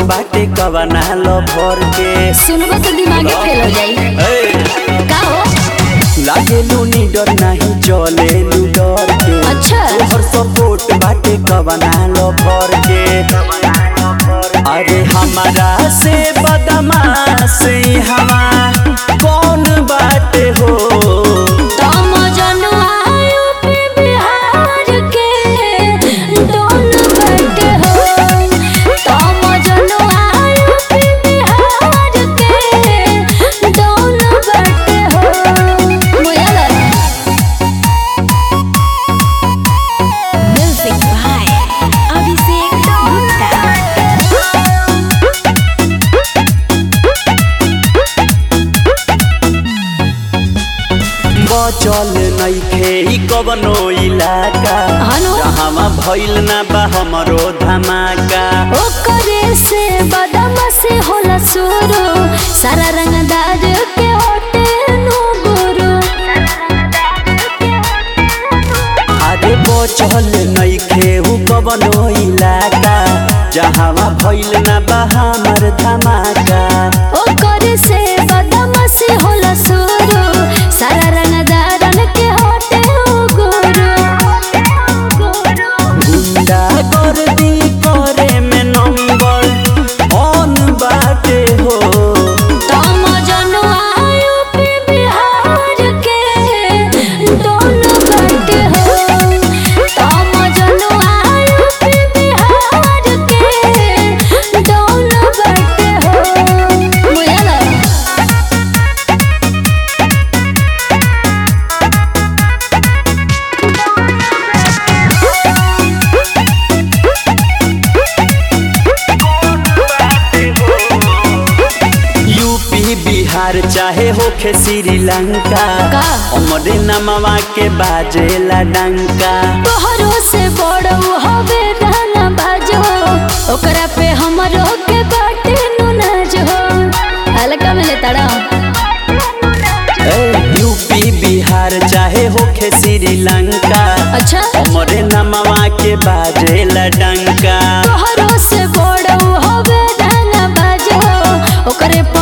बाटे कवना लो भर के सुनबो तो दिमागे फेल हो जाई ए, का हो लागे लूनी डर नहीं चले लू डर के अच्छा। तोहर सपोर्ट बाटे कवना लो भर के अरे हमारा से बदमाश हवा कौन बाटे हो तम जनुआ यूपी बिहार के डोन बैठे हो तम जनुआ यूपी बिहार के डोन बैठे हो मुयला म्यूजिक बाय अभिषेक गुप्ता बचल नइखे ई कवनो इलाका हनो। जहाँ भइल ना बा हमरो धमाका ओकरे से बदम से होला शुरू सारा रंगदार के होटे नु गुरु अरे बचल नइखे उ कवनो इलाका जहाँ भइल ना बा हमर धमाका ओकरे से बदम से होला शुरू सारा रंगदार के होटे नु गुरु गुंडा गर्दी करे में नंबर ऑन बाटे हो तम जनुआ यूपी बिहार के दोनों बैठे हो तम जनुआ यूपी बिहार के दोनों बैठे हो मुयला यूपी बिहार चाहे होखे श्रीलंका का? हमरे नमवा के बाजेला डंका तोहरो से बड़ो हवे रहना बाजो ओकरा पे हमरो के बाटे नु नाजो हल्का में ले तड़ा ए, यूपी बिहार चाहे होखे श्रीलंका अच्छा हमरे नमवा के बाजेला डंका तोहरो से बड़ो हवे रहना बाजो ओकरे